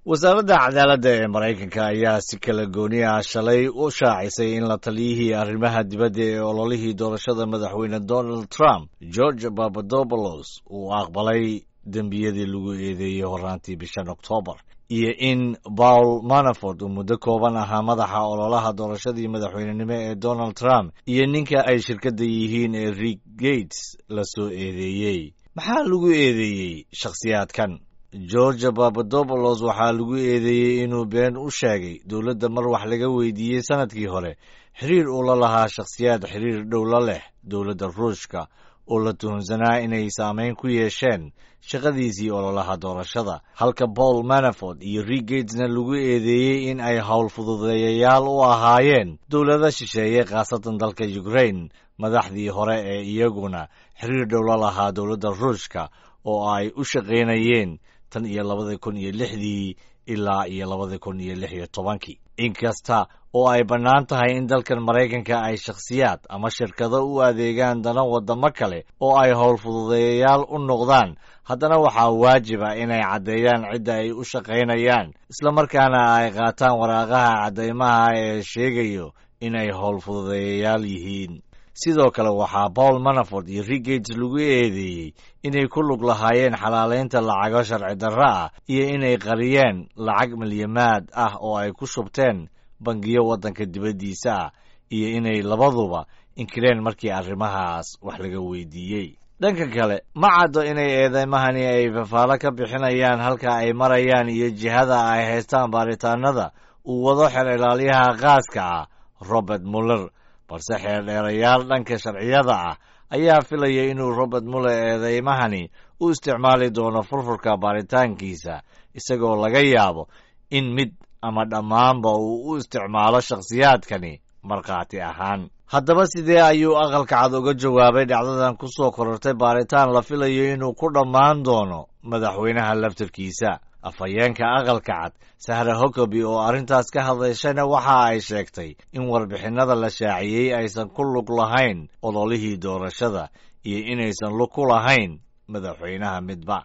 wasaaradda cadaaladda ee maraykanka ayaa si kala gooni ah shalay u shaacisay in la taliyihii arrimaha dibadda ee ololihii doorashada madaxweyne donald trump george papadopoulos uu aqbalay dembiyadii lagu eedeeyey horaantii bishan oktoobar iyo in paul manafort uu muddo kooban ahaa madaxa ololaha doorashadii madaxweynenimo ee donald trump iyo ninka ay shirkadda yihiin ee rick gates la soo eedeeyey maxaa lagu eedeeyey shakhsiyaadkan george papadopoulos waxaa lagu eedeeyey inuu been u sheegay dowladda mar wax laga weydiiyey sannadkii hore xiriir uu la lahaa shakhsiyaad xiriir dhow la leh dowladda ruushka oo la tuhunsanaa inay saamayn ku yeesheen shaqadiisii ololaha doorashada halka paul manafort iyo rick gatesna lagu eedeeyey in ay howl fududeeyayaal u ahaayeen dowlado shisheeye khaasatan dalka ukrain madaxdii hore ee iyaguna xiriir dhow la lahaa dowladda ruushka oo ay u shaqaynayeen tan iyo labadii kun iyo lixdii ilaa iyo labadii kun iyo lix iyo tobankii inkasta oo ay bannaan tahay in dalkan maraykanka ay shakhsiyaad ama shirkado u adeegaan dana waddamo kale oo ay howl fududeeyayaal u noqdaan haddana waxaa waajib ah inay caddeeyaan cidda ay u shaqaynayaan islamarkaana ay qaataan waraaqaha caddaymaha ee sheegayo inay howl fududeeyayaal yihiin sidoo kale waxaa paul manafort iyo rick gates lagu eedeeyey inay ku lug lahaayeen xalaalaynta lacago sharci darro ah iyo inay qariyeen lacag milyamaad ah oo ay ku shubteen bangiyo waddanka dibaddiisa ah iyo inay labaduba inkireen markii arrimahaas wax laga weydiiyey dhanka kale ma caddo inay eedeymahani ay fafaalo ka bixinayaan halka ay marayaan iyo jihada ay haystaan baaritaanada uu wado xer ilaalyaha qaaska ah robert muller balse xeerdheerayaal dhanka sharciyada ah ayaa filaya inuu robert muller eedeymahani u isticmaali doono furfurka baaritaankiisa isagoo laga yaabo in mid ama dhammaanba uu u isticmaalo shakhsiyaadkani markhaati ahaan haddaba sidee ayuu aqalka cad uga jawaabay dhacdadan ku soo korortay baaritaan la filayo inuu ku dhammaan doono madaxweynaha laftarkiisa afhayeenka aqalka cad sahra hokobi oo arrintaas ka hadlayshana waxa ay sheegtay in warbixinnada la shaaciyey aysan ku lug lahayn ololihii doorashada iyo inaysan lug ku lahayn madaxweynaha midba